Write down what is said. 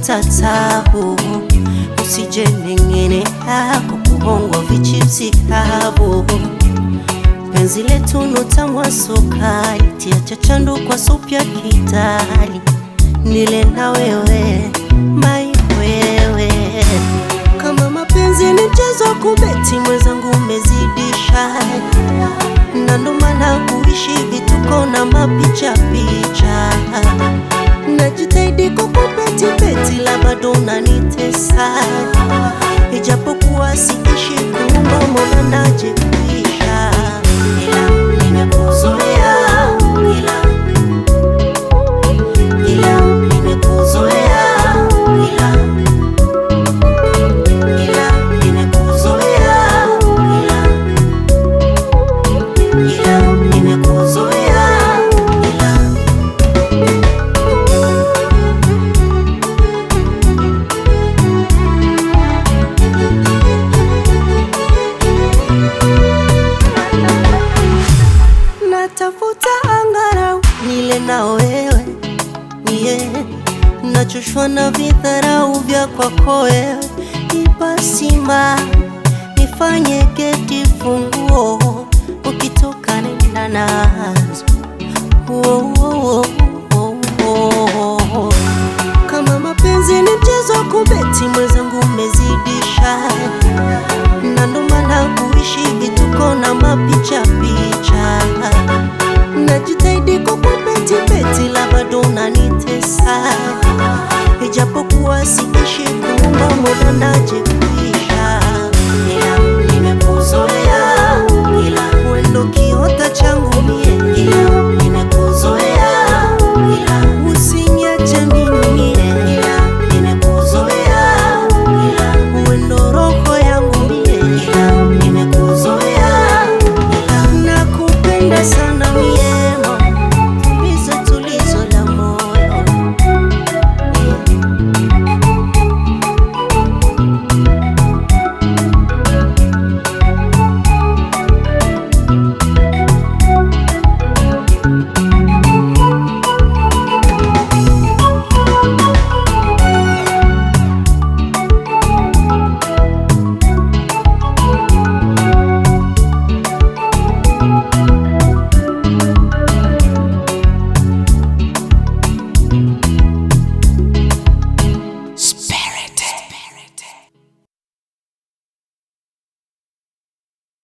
tafuta tabu, usije neng'enea kwa kuhongwa vichipsi kavu. Penzi letu nutamwa sukari, tia chachandu kwa supu ya Kitali, nile na wewe mai wewe. Kama mapenzi ni mchezo wa kubeti, mwenzangu umezidisha, na ndo maana kuishi vituko na mapicha picha. Najitahidi kukupeti peti, la bado unanitesa, ijapokuwa siishi kuumba, mbona najikuisha, ila nimekuzoea, ila ila nimekuzoea, ila ila nimekuzoea, ila ila nimekuzoea, ila natafuta angarau nile na wewe yeah. Nachoshwa na vidharau vya kwako wewe, ipasima nifanye geti funguo, ukitoka nenda nazo Wo, wo, wo, wo, wo. Kama mapenzi ni mchezo wa kubeti, mwenzangu umezidisha, na ndo maana kuishi vituko na mapicha picha. Najitahidi kukupeti peti, la bado unanitesa, ijapokuwa siishi kuumba, mbona najikuisha